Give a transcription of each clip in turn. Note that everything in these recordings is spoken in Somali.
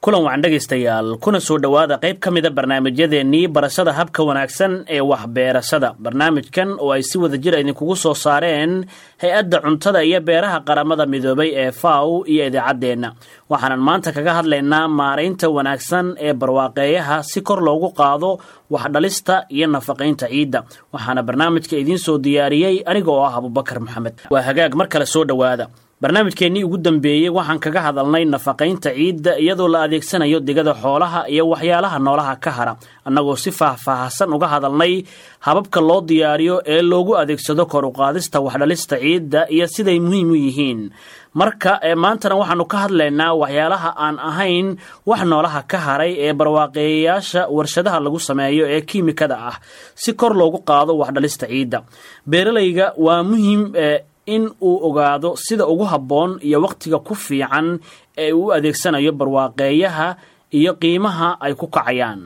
kulan wacan dhegaystayaal kuna soo dhowaada qayb ka mida barnaamijyadeennii barashada habka wanaagsan ee waxbeerashada barnaamijkan oo ay si wada jir idinkugu soo saareen hay-adda cuntada iyo beeraha qaramada midoobay ee faw iyo idaacaddeenna waxaanan maanta kaga hadlaynaa maaraynta wanaagsan ee barwaaqeeyaha si kor loogu qaado waxdhalista iyo nafaqaynta ciidda waxaana barnaamijka idiin soo diyaariyey aniga oo ah abubakar maxamed waa hagaag mar kale soo dhowaada barnaamijkeennii ugu dambeeyey waxaan kaga hadalnay nafaqaynta ciidda iyadoo la adeegsanayo digada xoolaha iyo waxyaalaha noolaha ka hara annagoo si faahfaahsan uga hadalnay hababka loo diyaariyo ee loogu adeegsado kor uqaadista waxdhalista ciidda iyo siday muhiim u yihiin marka maantana waxaanu ka hadlaynaa waxyaalaha aan ahayn wax noolaha ka haray ee barwaaqeeyayaasha warshadaha lagu sameeyo ee kiimikada ah si kor loogu qaado waxdhalista ciidda beeralayga waa muhiim in uu ogaado sida ugu habboon iyo wakhtiga ku fiican ee uu adeegsanayo barwaaqeeyaha iyo qiimaha ay ku kacayaan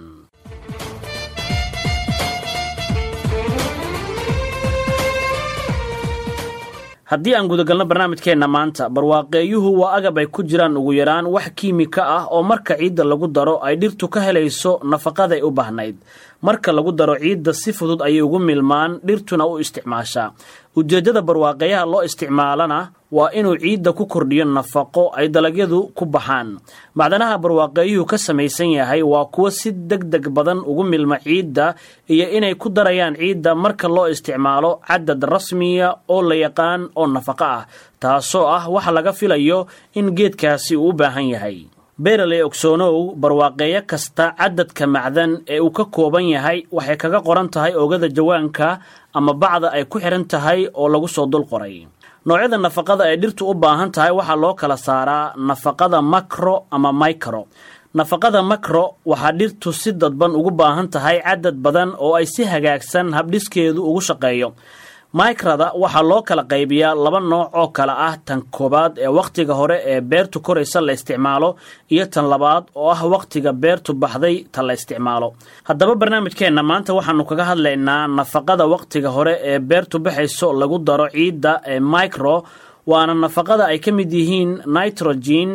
haddii aan gudagalno barnaamijkeenna maanta barwaaqeeyuhu waa agab ay ku jiraan ugu yaraan wax kiimika ah oo marka ciidda lagu daro ay dhirtu ka helayso nafaqaday u baahnayd marka lagu daro ciidda si fudud ayay ugu milmaan dhirtuna u isticmaashaa ujeeddada barwaaqeeyaha loo isticmaalana waa inuu ciidda ku kordhiyo nafaqo ay dalagyadu ku baxaan macdanaha barwaaqeeyuhu ka samaysan yahay waa kuwo si deg deg badan ugu milma ciidda iyo inay ku darayaan ciidda marka loo isticmaalo cadad rasmiya oo la yaqaan oo nafaqo ah taasoo ah waxa laga filayo in geedkaasi uu u baahan yahay beeraley ogsoonow barwaaqeeyo kasta cadadka macdan ee uu ka kooban yahay waxay kaga qoran tahay oogada jawaanka ama bacda ay ku xidhan tahay oo lagu soo dul qoray noocyada nafaqada ay dhirtu u baahan tahay waxaa loo kala saaraa nafaqada makro ama micro nafaqada makro waxaa dhirtu si dadban ugu baahan tahay cadad badan oo ay si hagaagsan habdhiskeedu ugu shaqeeyo micrada waxaa loo kala qaybiyaa laba nooc oo kale ah tan koowaad ee wakhtiga hore ee beertu koraysa la isticmaalo iyo tan labaad oo ah wakhtiga beertu baxday ta la isticmaalo haddaba barnaamijkeenna maanta waxaanu kaga hadlaynaa nafaqada wakhtiga hore ee beertu baxayso lagu daro ciidda ee micro waana nafaqada ay ka mid yihiin nitrogen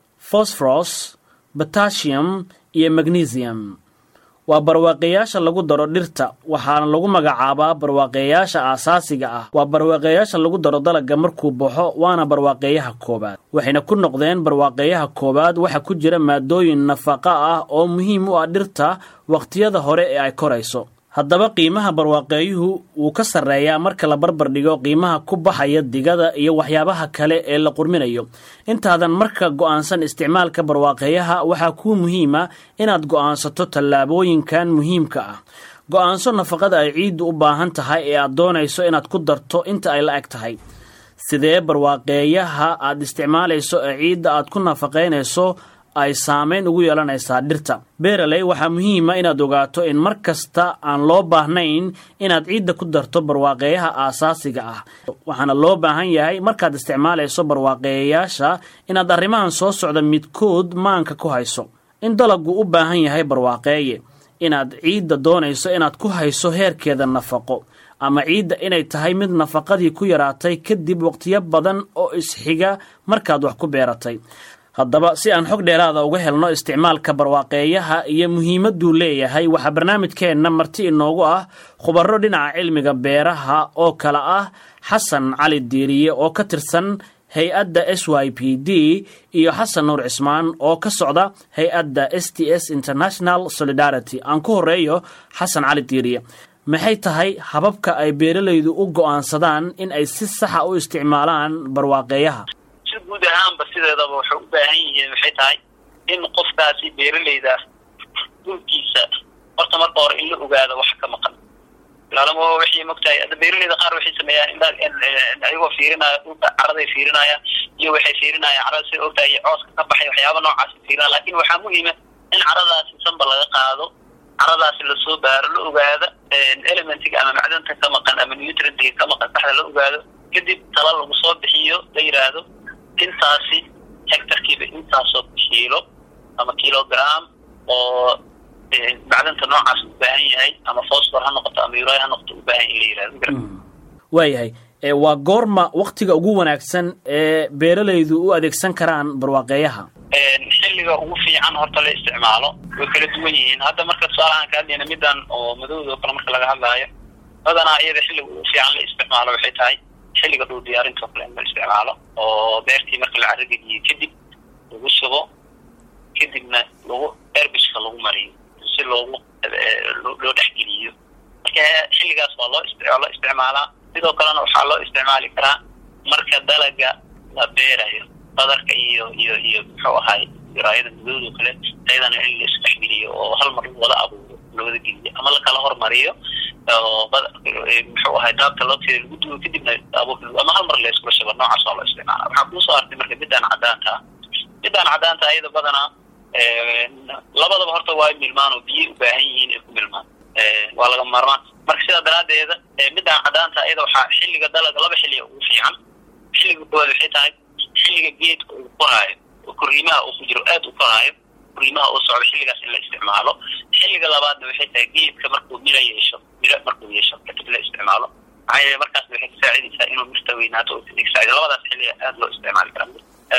phosforos batasium iyo magnesium waa barwaaqeeyaasha lagu daro dhirta waxaana lagu magacaabaa barwaaqeeyaasha aasaasiga ah waa barwaaqeeyaasha lagu daro dalagga markuu baxo waana barwaaqeeyaha koowaad waxayna ku noqdeen barwaaqeeyaha koowaad waxa ku jira maadooyin nafaqa ah oo muhiim u ah dhirta wakhtiyada hore ee ay korayso haddaba qiimaha barwaaqeeyuhu wuu ka sarreeyaa marka la barbar dhigo qiimaha ku baxaya digada iyo waxyaabaha kale ee la qurminayo intaadan marka go'aansan isticmaalka barwaaqeeyaha waxaa kuu muhiima inaad go'aansato tallaabooyinkan muhiimka ah go'aanso nafaqada ay ciiddu u baahan tahay ee aad doonayso inaad ku darto inta ay la eg tahay sidee barwaaqeeyaha aad isticmaalayso ee ciidda aad ku nafaqaynayso ay saamayn ugu yeelanaysaa dhirta beeraley waxaa muhiima inaad ogaato in mar kasta aan loo baahnayn inaad ciidda ku darto barwaaqeeyaha aasaasiga ah waxaana loo baahan yahay markaad isticmaalayso barwaaqeeyayaasha inaad arrimahan soo socda midkood maanka ku hayso in dalaggu u baahan yahay barwaaqeeye inaad ciidda doonayso inaad ku hayso heerkeeda nafaqo ama ciidda inay tahay mid nafaqadii ku yaraatay kadib waqtiyo badan oo isxiga markaad wax ku beeratay haddaba si aan xog dheeraada uga helno isticmaalka barwaaqeeyaha iyo muhiimadduu leeyahay waxaa barnaamijkeenna marti inoogu ah khubaro dhinaca cilmiga beeraha oo kale ah xasan cali diiriye oo ka tirsan hay-adda s y p d iyo xasan nuur cismaan oo ka socda hay-adda s t s international solidarity aan ku horeeyo xasan cali diiriye maxay tahay hababka ay beeralaydu u go'aansadaan in ay si saxa u isticmaalaan barwaaqeeyaha si guud ahaanba sideedaba waxay u baahan yihiin waxay tahay in qofkaasi beeralayda dhulkiisa horta marka hore in la ogaado wax ka maqan ilaalamo waxay mogtahay hadda beeralayda qaar waxay sameeyaan indha ayagoo fiirinaya dhulka caraday fiirinaya iyo waxay fiirinayaan carada sida ogtahay iyo cooska ka baxay waxyaaba noocaasi fiirinaya laakin waxaa muhiima in caradaasi sanba laga qaado caradaasi lasoo baaro la ogaada elementiga ama macdanta ka maqan ama nutrientiga ka maqan saxda la ogaado kadib tala lagu soo bixiyo la yidhaahdo intaasi hectarkiiba intaasoo kiilo ama kilogram oo macdanta noocaas u baahan yahay ama fosfor ha noqoto ama ura ha noqoto u baahan in la yihahdo waayahay waa goorma waktiga ugu wanaagsan ee beeralaydu u adeegsan karaan barwaaqeeyaha xilli xilliga ugu fiican horta la isticmaalo way kala duwan yihiin hadda marka tusaalahaan ka hadlayna midan oo madowda oo kale marka laga hadlaayo badanaa iyada xilliga ugu fiican la isticmaalo waxay tahay xilliga dhul diyaarinta oo kale in la isticmaalo oo beertii marka la carrageliyo kadib lagu subo kadibna lagu erbishka lagu mariyo si loogu loo dhexgeliyo marka xilligaas waa loo loo isticmaalaa sidoo kalena waxaa loo isticmaali karaa marka dalaga la beerayo badarka iyo iyo iyo muxuu ahaay diraayada madowda o kale ayadana in la isdhexgeliyo oo hal mar wada abuuro lawada geliyo ama lakala hormariyo oo muxuu ahay daabka looteeda lagu duwo kadibna abuur ama hal mar la iskula shabo noocaas waa loo isticmaala waxaa kuusoo artay marka midaan cadaanta midaan cadaanta ayada badanaa labadaba horta waa milmaan oo biyay u baahan yihiin ay ku milmaan waa laga maarmaan marka sidaa daraadeeda midaan cadaanta iyada waxaa xilliga dalaga laba xilliga ugu fiican xilliga koowaad waxay tahay xilliga geedka uu koraayo oo koriimaha uu ku jiro aada u koraayo koriimaha uu socdo xilligaas in la isticmaalo xilliga labaadna waxay tahay geedka markuu miro yeesho miro markuu yeesho kadib la isticmaalo maxaa yeele markaasna waxay kasaacidaysaa inuu mirta weynaato oo kadib saacido labadaas xilliga aada loo isticmaali karaa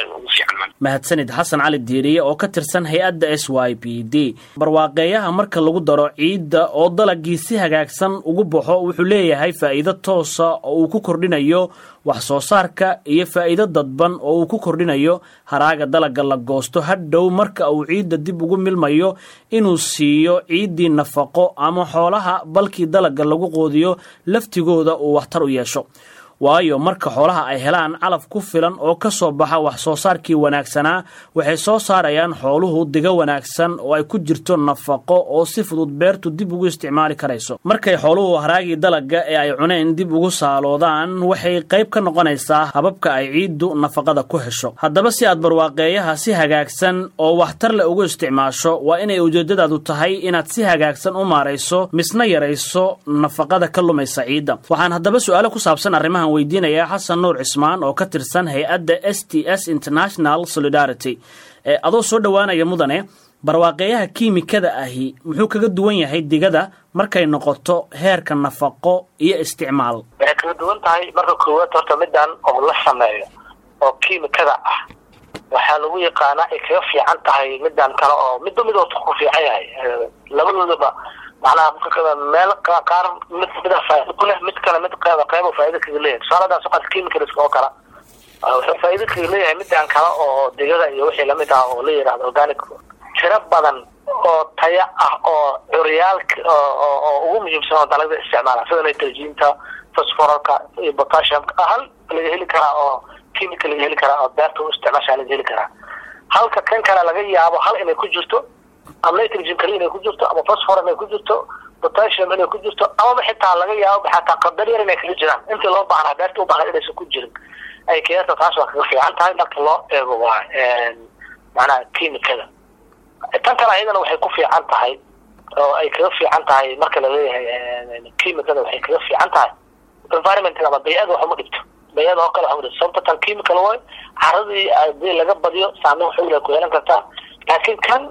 mahadsanid xasan cali diiriye oo ka tirsan hay-adda s y b d barwaaqeeyaha marka lagu daro ciidda oo dalagii si hagaagsan ugu baxo wuxuu leeyahay faa'iido toosa oo uu ku kordhinayo wax soo saarka iyo faa'iido dadban oo uu ku kordhinayo haraaga dalagga la goosto hadhow marka uu ciidda dib ugu milmayo inuu siiyo ciiddii nafaqo ama xoolaha balkii dalagga lagu qoodiyo laftigooda uu waxtar u yeesho waayo marka xoolaha ay helaan calaf ku filan oo ka soo baxa wax soo saarkii wanaagsanaa waxay soo saarayaan xooluhu diga wanaagsan oo ay ku jirto nafaqo oo si fudud beertu dib ugu isticmaali karayso markay xooluhu haraagii dalagga ee ay cuneen dib ugu saaloodaan waxay qayb ka noqonaysaa hababka ay ciiddu nafaqada ku hesho haddaba si aad barwaaqeeyaha si hagaagsan oo waxtar leh ugu isticmaasho waa inay ujeedadaadu tahay inaad si hagaagsan u maarayso misna yarayso nafaqada ka lumaysa ciidda waxaan haddaba su-aalo ku saabsan arrimahan weydiinayaa xasan nuur cismaan oo ka tirsan hay-adda s t s international solidarity ee adoo soo dhowaanaya mudane barwaaqeeyaha kiimikada ahi muxuu kaga duwan yahay digada markay noqoto heerka nafaqo iyo isticmaal waxay kaga duwan tahay marka koowaad horta midaan oo la sameeyo oo kiimikada ah waxaa lagu yaqaanaa ay kaga fiican tahay midaan kale oo midba mid ku fiican yahay labadoodaba macnaha meel qaar mid mida faa'ido ku leh mid kale mid qeyba qeyba faa'ido kaga leeyahay tusaale hadaa soqaad chemicals oo kale wuxuu faa'ido kaga leeyahay midaan kale oo digada iyo wixii lamid ah oo la yidhahdo organic tiro badan oo taya ah oo curyaalka oo ugu muhiimsan oo dalagda isticmaala sida nitrogenka phosphoralka iyo potassiumka hal laga heli karaa oo chemical laga heli karaa oo beerta u isticmaashaa laga heli karaa halka kan kale laga yaabo hal inay ku jirto ama nitrogen kali inay ku jirto ama phosphor inay ku jirto potassium inay ku jirto amaba xitaa laga yaabo xataa qadar yar inay kaga jiraan intii loo baahnaa beerta u baahnaa inaysan ku jirin ay keenta taas waa kaga fiican tahay marka loo eego waa macnaha kiimikada tan kale ayadana waxay ku fiican tahay oo ay kaga fiican tahay marka laleeyahay kiimikada waxay kaga fiican tahay environmentka ama bay-ada wax uma dhibto bay-ada oo kale wax uma dhibto sababta tan chemical way caradii hadii laga badiyo saameyn xoogla ku yeelan kartaa laakiin kan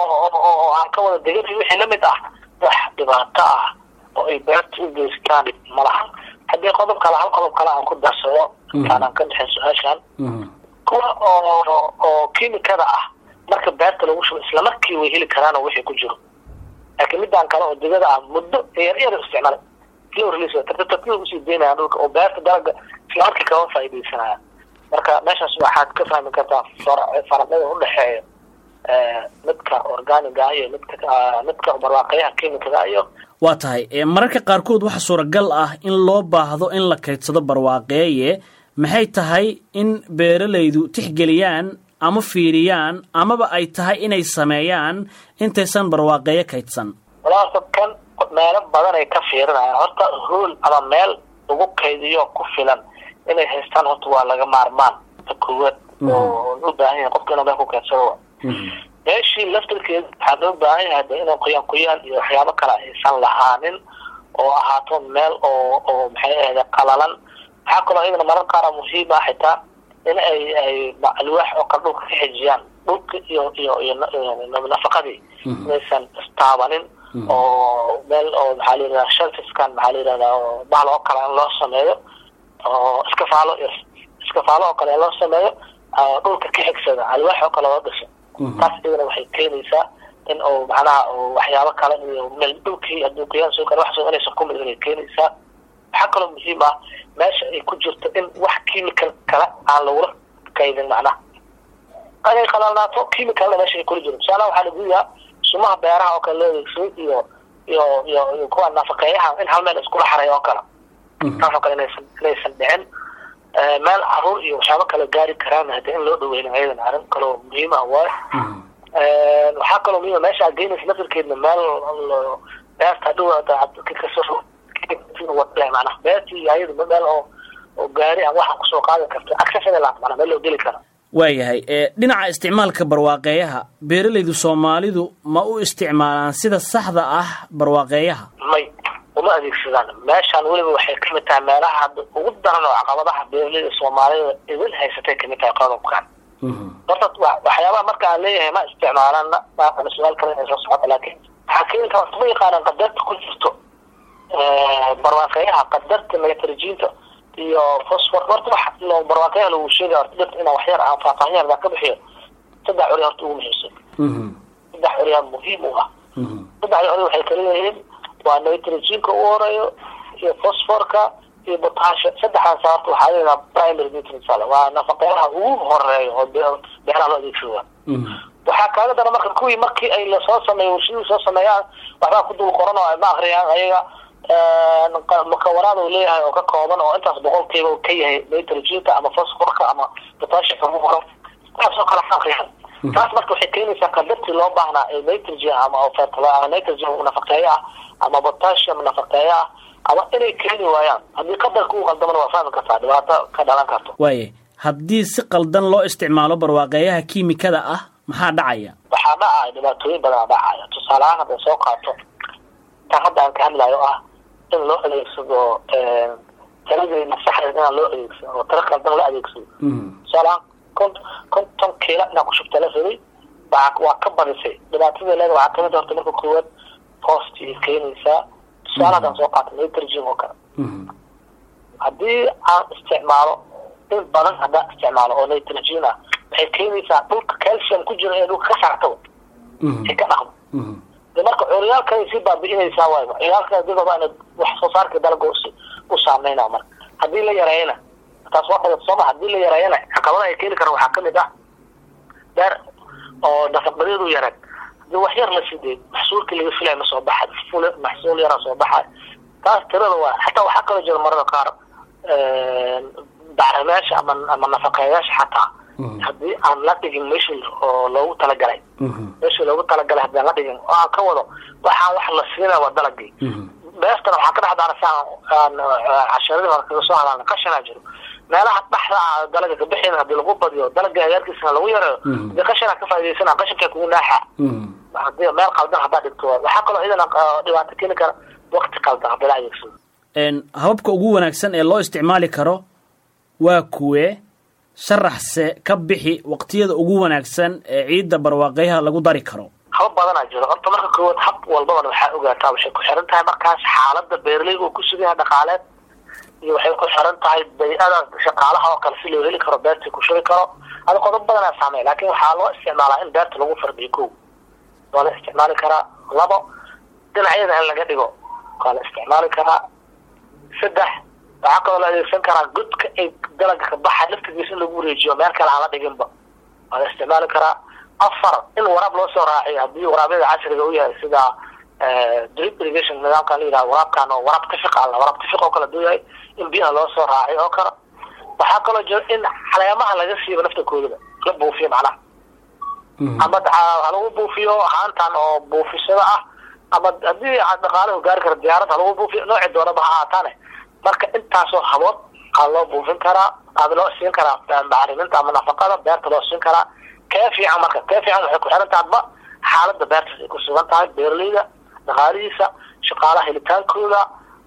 oo aan ka wada degan wixii lamid ah wax dhibaato ah oo ay beerta u geystaan malaha haddii qodob kale hal qodob kale aan ku darsado intaanaan ka dhexin su-aashan kuwa oo oo kiimikada ah marka beerta lagu shubo isla markii way heli karaan oo wixii ku jiro laakiin midaan kale oo digada ah muddo yar yar isticmaala slow release tartiib usii deynaya dhulka oo beerta dalaga isla markii kama faa'iidaysanaya marka meeshaas waxaad ka fahmi kartaa faraqada udhexeeya midka organiga iyo midka midka barwaaqayaha kiimikada iyo waa tahay mararka qaarkood waxaa suuragal ah in loo baahdo in la kaydsado barwaaqeeye maxay tahay in beeralaydu tixgeliyaan ama fiiriyaan amaba ay tahay inay sameeyaan intaysan barwaaqeeyo kaydsan walaasa kan meelo badan ay ka fiirinayaan horta hool ama meel lagu kaydiyo ku filan inay haystaan horta waa laga maarmaan ta koowaad oo u baahan yahay qofka inuu meel ku kaydsado meeshii laftarkeeda waxaa loo baahan yahay de inuu qoyaan qoyaan iyo waxyaabo kale aysan lahaanin oo ahaato meel oo oo maxay ahayde qalalan waxaa kaloo iyadana marar qaara muhiim ah xitaa in ay ay alwaax oo kale dhulka ka xijiyaan dhulka iyo iyo iyo nafaqadii inaysan istaabanin oo meel oo maxaa la yidhahdaa shelfiskan maxaa la yidhahdaa oo bahal oo kale in loo sameeyo oo iskafaalo iskafaalo oo kale in loo sameeyo dhulka ka xigsada alwaax oo kale loo dhiso taas iyadana waxay keenaysaa in uu macnaha waxyaabo kale iyo meel dhulkii hadduu qoyaan soo gala wax soo inaysan ku midin ay keenaysaa waxaa kaloo muhiim ah meesha ay ku jirto in wax chemical kale aan lagula kaydin macnaha inay qalalnaato chemicalna meesha ay kula jiro tusaalaha waxaa lagu yahaa sumaha beeraha oo kale loo adeegsaday iyo iyo iyo iyo kuwa nafaqeeyaha in hal meel iskula xaray oo kale taasoo kale inaysan inaysan dhicin meel caruur iyo waxyaabo kale gaari karaan hadii in loo dhaweyna ayadan arrin kaloo muhiim ah waayo waxaa kaloo muhiima meesha aad geynaysa lafirkeedna meel beerta dhow manaa beertii iyo ayadu meel oo oo gaari aan waxa kusoo qaadan karto accessible manaa meel loo geli kara waayahay dhinaca isticmaalka barwaaqeeyaha beeralaydu soomaalidu ma u isticmaalaan sida saxda ah barwaaqeeyaha may uma adeegsadaan meeshaan weliba waxay kamid tahay meelaha hadda ugu daran oo caqabadaha beeralayda soomaalida idin haysatay kamid tahay qodobkan horta waxyaabaha marka aan leeyahay ma isticmaalana maaqana su-aal kale inay soo socota laakiin waxaa keeni kara ma yaqaanaan qadarta ku jirto barwaaqeeyaha qadarta nitrogenta iyo fosfor horta wax loo barwaaqeeyaha lagu sheegay horta dhirta inaan waxyar aan faahfaahin yar baa ka bixiyo saddex curi horta ugu muhiimsan saddex curiyaa muhiim u ah saddexda curi waxay kala leeyihiin waa nitrogenka u horeeyo iyo fosforka iyo potasha saddexdaas horta waxaa leedaha primary nutrients ale waa nafaqeyaha ugu horeeyo oo beeraha loo adeegsada waxaa kaaga dara marka kuwii markii ay lasoo sameeyo warshadii soo sameeyaan waxbaa ku dul qoran oo ay ma akriyaan ayaga mukawanaad uu leeyahay oo ka kooban oo intaas boqolkiiba ka yahay nitrogenka ama fosforka ama potashika ugu qoran taasoo kale ma akriyaan taas marka waxay keenaysaa qadartii loo baahnaa ee nitrogen ama nitrogen nafaqeeyo ah ama potassium nafaqeeyo ah ama inay keeni waayaan haddii qadarka uu qaldamana waa fahmi kartaa dhibaato ka dhalan karto waaye haddii si qaldan loo isticmaalo barwaaqeeyaha kiimikada ah maxaa dhacaya waxaa dhacaya dhibaatooyin badan dhacaya tusaale ahaan hadday soo qaato tan hadda aan ka hadlayo ah in loo adeegsado taladeena saxdeed inaan loo adeegsado oo tala qaldan la adeegsado tusaale ahaan kont konton kiila inaan ku shubta la rabay waa waa ka badisay dhibaatada leeda waxaa kamid horta marka koowaad hoosti ay keenaysaa tusaale haddaan soo qaato nitrogen oo kale haddii aan isticmaalo in badan haddaan isticmaalo oo nitrogen ah waxay keenaysaa dhulka calcium ku jiro ee dhulka ka saartaba ay ka dhaqmo de marka curyaalkay sii baabi'inaysaa waay curyaalka digaba ina wax soo saarka dalga u saameynaa marka haddii la yareeyana taas waa badan sooma haddii la yareeyana caqabada ay keeni karaan waxaa kamid ah beer oo nafaqadeedu yareen hadii wax yar la sidee maxsuulkii laga filaya ma soo baxa ful maxsuul yaraa soo baxay taas tirada waa xataa waxaa kaloo jira marada qaar bacrimeyaasha ama ama nafaqeeyaasha xataa haddii aan la dhigin meeshii oo loogu talagalay meeshii loogu talagalay haddii aan la dhigin oo aan ka wado waxaa wax la siinaya waa dalagii beertana waxaa ka dhex daana si aan casharadii hore kaga soo hadalna qashanaa jiro meelaha dhaxda ah dalaga ka bixin hadii lagu badiyo dalaga agaarkiisana lagu yareeyo hadii qashanaa ka faa'idaysana qashankaa kugu naaxa hadii meel qaldan haddaa dhigto waxaa kaloo iyadana dhibaato keeni kara waqti qaldan haddii la adeegsado hababka ugu wanaagsan ee loo isticmaali karo waa kuwee sharaxse ka bixi waqtiyada ugu wanaagsan ee ciidda barwaaqeyaha lagu dari karo haba badanaa jiro horta marka koowaad hab walbabana waxaa ogaataa waxay ku xiran tahay markaas xaalada beeraleyga uu ku sugan yahay dhaqaaleed iyo waxay ku xiran tahay bay-ada shaqaalaha oo kale si loo heli karo beertii ku shugi karo ada qodob badanaa saamey laakin waxaa loo isticmaalaa in beerta lagu fardiyo ko waa la isticmaali karaa labo dhinacyada in laga dhigo waa la isticmaali karaa saddex waxaa kaloo la adeegsan karaa godka ay dalaga ka baxay laftigiisa in lagu wareejiyo meel kale aan la dhiginba waa la isticmaali karaa afar in waraab loo soo raaciyo haddii waraabyada casriga u yahay sida drip irrigation nidaamkan la yidhaha waraabkan oo waraab tifiq alla waraab tifiq oo kale haduu yahay in biyaha loo soo raaciyo oo kale waxaa kaloo jira in caleemaha laga siibo naftakoodaba la buufiyo macnaha ama ha lagu buufiyo haantan oo buufisada ah ama haddii dhaqaalaha gaari kara diyaarad ha lagu buufiyo nooci doonaba ha ahaataane marka intaasoo habood aa loo buufin karaa aada loo siin karaa bacriminta ama nafaqada beerta loo siin karaa kee fiican marka kee fiican waxay ku xiran tahadba xaalada beertaas ay ku sugan tahay beeraleyda dhaqaalihiisa shaqaalaha helitaankooda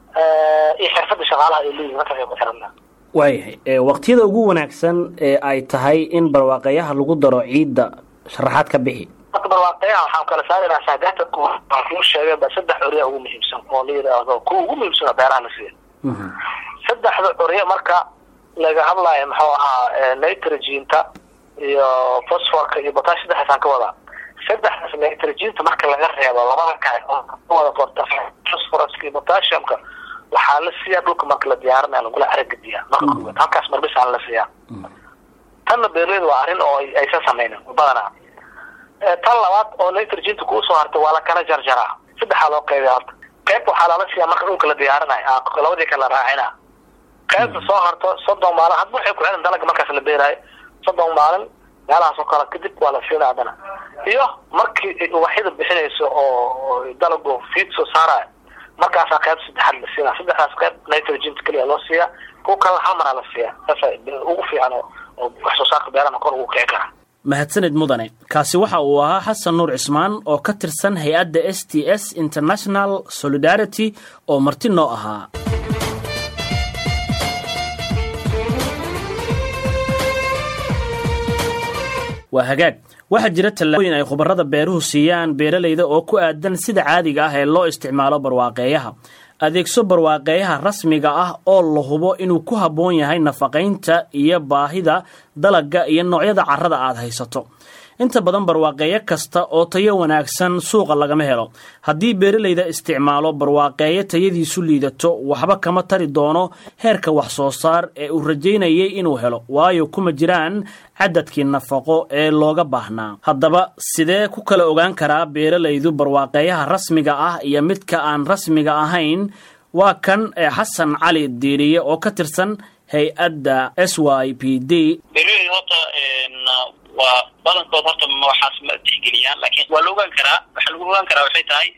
iyo xirfada shaqaalaha ay leeyihin markaas ay ku xiran tahay waayahay waqtiyada ugu wanaagsan ee ay tahay in barwaaqeyaha lagu daro ciidda sharaxaad ka bixi marka barwaaqeyaha waxaan kala saaraynaa saagaata waan kuu sheegay ba saddex curya ugu muhiimsan oo la yidhaahdo kuwa ugu muhiimsan beeraha la siiya saddexda curye marka laga hadlayo muxuu ahaa nitrogenka iyo phosphorka iyo botash saddexdaasaan ka wadaa saddexdaas nitrogenka marka laga reebo labada kale wada porta phosphorska iyo potassiumka waxaa la siiyaa dhulka marka la diyaarinaya lagula aragadiyaa marka koowaad halkaas marbisaan la siiyaa tanna beerleyda waa arrin oo aysan sameynin badanaa tan labaad oo nitrogenka kuu soo hartay waa la kala jarjaraa saddexaa loo qeybiya horta qayb waxaa lala siiyaa marka dhulka la diyaarinayo labadii kale la raacina qaybta soo harto soddon maalin hadba waxay ku xiran dalaga markaas la beeraayo soddon maalin meelahaas oo kale kadib waa la siina haddana iyo markii ubaxyada bixinayso oo dalagu fiid soo saarayo markaasaa qayb saddexaad la siina saddexdaas qayb nitrogenka keliya loo siiyaa kuwa kale hamara la siiyaa saasa ugu fiican oo wax soo saarka beerana kor ugu kici kara mahadsanid mudane kaasi waxa uu ahaa xasan nuur cismaan oo ka tirsan hay-adda s t s international solidarity oo marti noo ahaa waa hagaag waxaa jira tallaabooyin ay khubarada beeruhu siiyaan beeralayda oo ku aadan sida caadiga ah ee loo isticmaalo barwaaqeeyaha adeegso barwaaqeeyaha rasmiga ah oo la hubo inuu ku habboon yahay nafaqaynta iyo baahida dalagga iyo noocyada carrada aad haysato inta badan barwaaqeeyo kasta oo tayo wanaagsan suuqa lagama helo haddii beeralayda isticmaalo barwaaqeeyo tayadiisu liidato waxba kama tari doono heerka wax soo saar ee uu rajaynayay inuu helo waayo kuma jiraan cadadkii nafaqo ee looga baahnaa haddaba sidee ku kala ogaan karaa beeralaydu barwaaqeeyaha rasmiga ah iyo midka aan rasmiga ahayn waa kan ee xasan cali diiriye oo ka tirsan hay-adda s y p d waa badankood horta waxaas ma tixgeliyaan lakin waa la ogaan karaa waxaa lagu ogaan karaa waxay tahay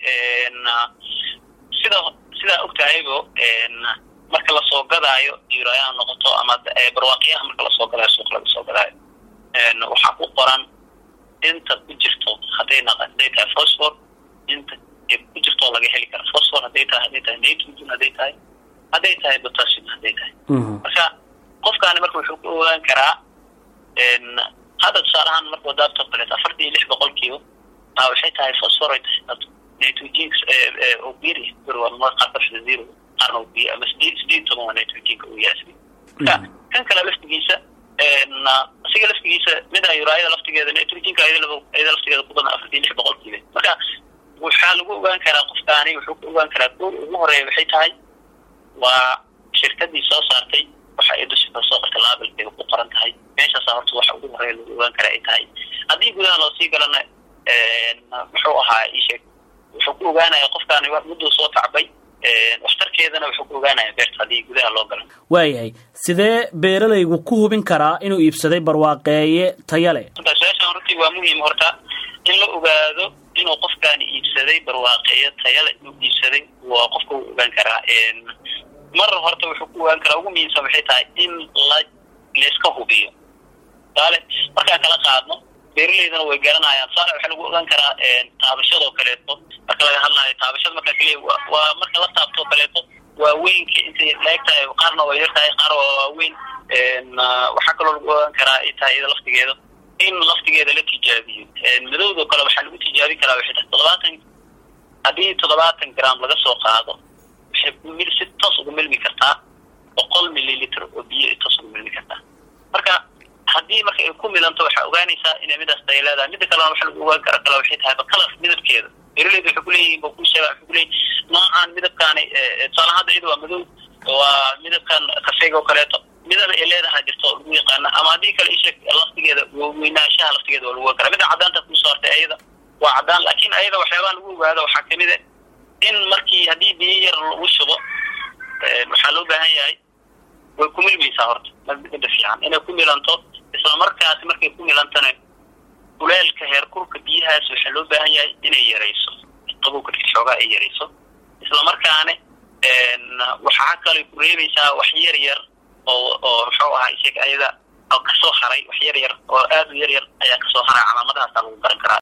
sida sidaa og tahaybo marka lasoo gadaayo diirayaha noqoto ama barwaaqiyaha marka lasoo gadaayo suuq laga soo gadaayo waxaa ku qoran inta ku jirto hadday naq hadday tahay phosphor inta ku jirto laga heli kara phosphor hadday tahay hadday tahay nitrogen hadday tahay hadday tahay potassium hadday tahay marka qofkaani marka wuxuu ku ogaan karaa hadda tusaale ahaan marka wadaabto kaleeto afartan iyo lix boqolkiiba a waxay tahay phosphorate nitrogenka oo biri bir waa mar qaar kafida zero qaarna oo biyo ama sideed sideed toban waa nitrogenka uu yahay marka kan kale laftigiisa asiga laftigiisa mida uraayada laftigeeda nitrogenka ayada laftigeeda ku badan afartan iyo lix boqolkiiba marka waxaa lagu ogaan karaa qofkaani wuxuu ku ogaan karaa goor ugu horeeya waxay tahay waa shirkadii soo saartay waxa ay dusha kasoo qorta laabilkeeda ku qoran tahay meeshaasa horta waxa ugu horeeya lagu ogaan karaa ay tahay haddii gudaha loosii galana muxuu ahaa isheeg wuxuu ku ogaanaya qofkaani mudduu soo tacbay waxtarkeedana wuxuu ku ogaanaya beerta haddii gudaha loo galo waayahay sidee beeralaygu ku hubin karaa inuu iibsaday barwaaqeeye taya leh su-aashan runtii waa muhiim horta in la ogaado inuu qofkaani iibsaday barwaaqeeye tayale inuu iibsaday waa qofka uu ogaan karaa mar horta wuxuu ku ogaan karaa ugu muhiimsan waxay tahay in la layska hubiyo saale markaan kala qaadno beeraleydana way garanayaan saale waxaa lagu ogaan karaa taabashadoo kaleeto marka laga hadlayo taabashada markaa keliya waa marka la taabtoo kaleeto waaweynka intay laeg tahay qaarna waa yar tahay qaar waa waaweyn waxaa kaloo lagu ogaan karaa ay tahay iyada laftigeeda in laftigeeda la tijaabiyo madowdoo kale waxaa lagu tijaabin karaa waxay tahay toddobaatan haddii toddobaatan gram laga soo qaado waxay mil si toos uga milmi kartaa boqol mililitr oo biyo ay toos uga milmi kartaa marka haddii marka ay ku milanto waxaa ogaanaysaa inay midaas tay leedahay mida kalena waxa lagu ogaan kara kale waxay tahay bakalas midabkeeda beeraleyda waxay kuleeyihin ba ku sheega waxay kuleeyihin noocan midabkaani tusaalahaan hadda iyada waa madow waa midabkan kafeega oo kaleeto midana ay leedahay jirto oo lagu yaqaana ama haddii kale isheeg laftigeeda weynaanshaha laftigeeda waa lagu ogaan kara mida caddaanta kusoo hartay ayada waa caddaan laakiin ayada waxyaabaha lagu ogaado waxaa kamid a in markii haddii biyo yar lagu shubo waxaa loo baahan yahay way ku milmaysaa horta mida fiican inay ku milanto isla markaasi markay ku milantana kuleelka heerkulka biyahaas waxaa loo baahan yahay inay yarayso qabowka xoogaa ay yarayso isla markaana waxaa kalay ku reebaysaa wax yar yar oo oo muxuu ahaa isaga ayada kasoo haray wax yar yar oo aad u yar yar ayaa kasoo haray calaamadahaasa lagu garan karaa